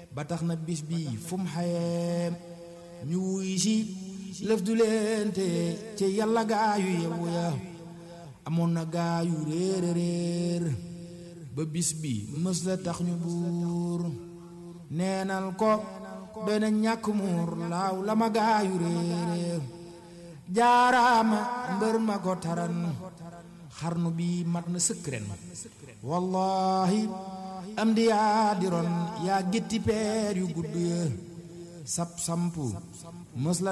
ba tax na bis bi fu mu xayee ñu wuy si lëf du leen te ci yàlla gaayu yewu ya amoon na gaayu réer réer ba bis bi mës la tax ñu buur neenal ko doy na ñàkk muur laaw la ma gaayu réer jaaraama mbër ma ko taran xarnu bi mat na sëkk ren wallahi am di yaa di ron yaa gétti peer yu gudd ya sap sampu mës la